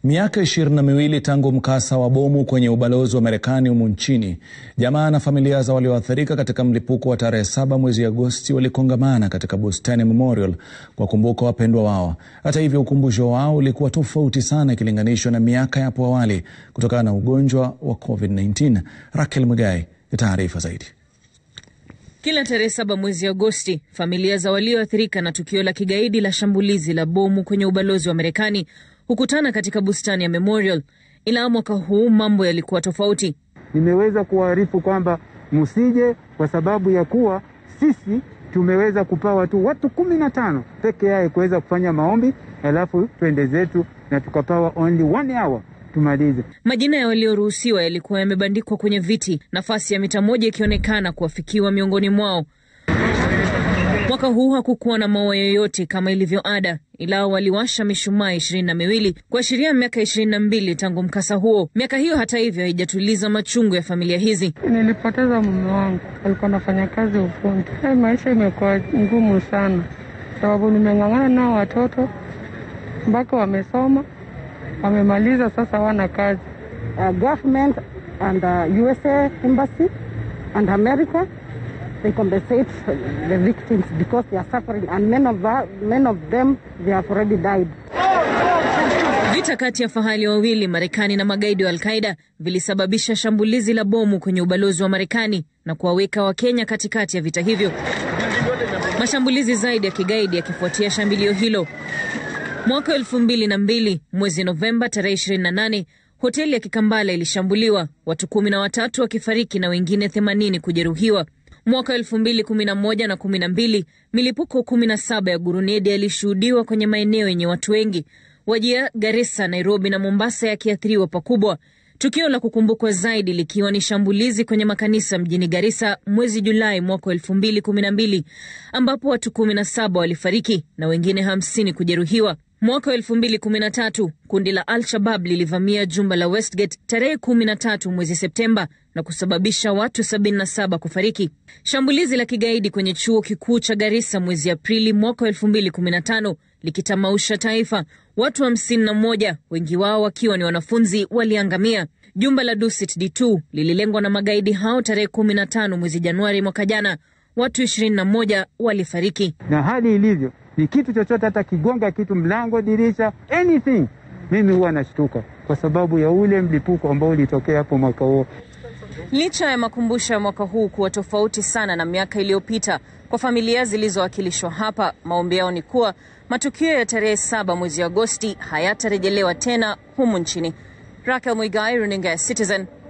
Miaka ishirini na miwili tangu mkasa wa bomu kwenye ubalozi wa Marekani humu nchini, jamaa na familia za walioathirika katika mlipuko wa tarehe saba mwezi Agosti walikongamana katika bustani Memorial kwa kumbuka wapendwa wao. Hata hivyo, ukumbusho wao ulikuwa tofauti sana ikilinganishwa na miaka ya hapo awali kutokana na ugonjwa wa COVID-19. Rakel Mwigai ya taarifa zaidi. Kila tarehe saba mwezi Agosti, familia za walioathirika na tukio la kigaidi la shambulizi la bomu kwenye ubalozi wa Marekani hukutana katika bustani ya Memorial, ila mwaka huu mambo yalikuwa tofauti. Nimeweza kuwaarifu kwamba msije, kwa sababu ya kuwa sisi tumeweza kupawa tu watu kumi na tano peke yake kuweza kufanya maombi, alafu twende zetu, na tukapawa only one hour tumalize. Majina ya walioruhusiwa yalikuwa yamebandikwa kwenye viti, nafasi ya mita moja ikionekana kuwafikiwa miongoni mwao. Mwaka huu hakukuwa na maua yoyote kama ilivyo ada, ila waliwasha mishumaa ishirini na miwili kuashiria miaka ishirini na mbili tangu mkasa huo. Miaka hiyo hata hivyo haijatuliza machungu ya familia hizi. Nilipoteza mume wangu, alikuwa anafanya kazi ufundi. Hey, maisha imekuwa ngumu sana, sababu nimeng'ang'ana nao watoto mpaka wamesoma wamemaliza, sasa wana kazi. Uh, government and uh, USA embassy and America they compensate the victims because they are suffering and many of, many of them they have already died. Vita kati ya fahali wawili Marekani na magaidi wa Alqaida vilisababisha shambulizi la bomu kwenye ubalozi wa Marekani na kuwaweka Wakenya katikati ya vita hivyo, mashambulizi zaidi ya kigaidi yakifuatia shambulio hilo. Mwaka elfu mbili na mbili mwezi Novemba tarehe 28 hoteli ya Kikambala ilishambuliwa, watu kumi na watatu wakifariki na wengine 80 kujeruhiwa. Mwaka elfu mbili kumi na moja na kumi na mbili milipuko kumi na saba ya gurunedi yalishuhudiwa kwenye maeneo yenye watu wengi, Wajia, Garissa, Nairobi na Mombasa yakiathiriwa pakubwa. Tukio la kukumbukwa zaidi likiwa ni shambulizi kwenye makanisa mjini Garissa mwezi Julai mwaka elfu mbili kumi na mbili ambapo watu kumi na saba walifariki na wengine hamsini kujeruhiwa. Mwaka wa elfu mbili kumi na tatu kundi la Al-Shabab lilivamia jumba la Westgate tarehe kumi na tatu mwezi Septemba na kusababisha watu sabini na saba kufariki. Shambulizi la kigaidi kwenye chuo kikuu cha Garissa mwezi Aprili mwaka wa elfu mbili kumi na tano likitamausha taifa, watu hamsini na moja, wengi wao wakiwa ni wanafunzi, waliangamia. Jumba la Dusit D2 lililengwa na magaidi hao tarehe kumi na tano mwezi Januari mwaka jana, watu ishirini na moja walifariki. Na hali ilivyo ni kitu chochote, hata kigonga kitu, mlango, dirisha, anything, mimi huwa nashtuka kwa sababu ya ule mlipuko ambao ulitokea hapo mwaka huo. Licha ya makumbusho ya mwaka huu kuwa tofauti sana na miaka iliyopita, kwa familia zilizowakilishwa hapa, maombi yao ni kuwa matukio ya tarehe saba mwezi Agosti hayatarejelewa tena humu nchini. Rakel Mwigai, runinga ya Citizen,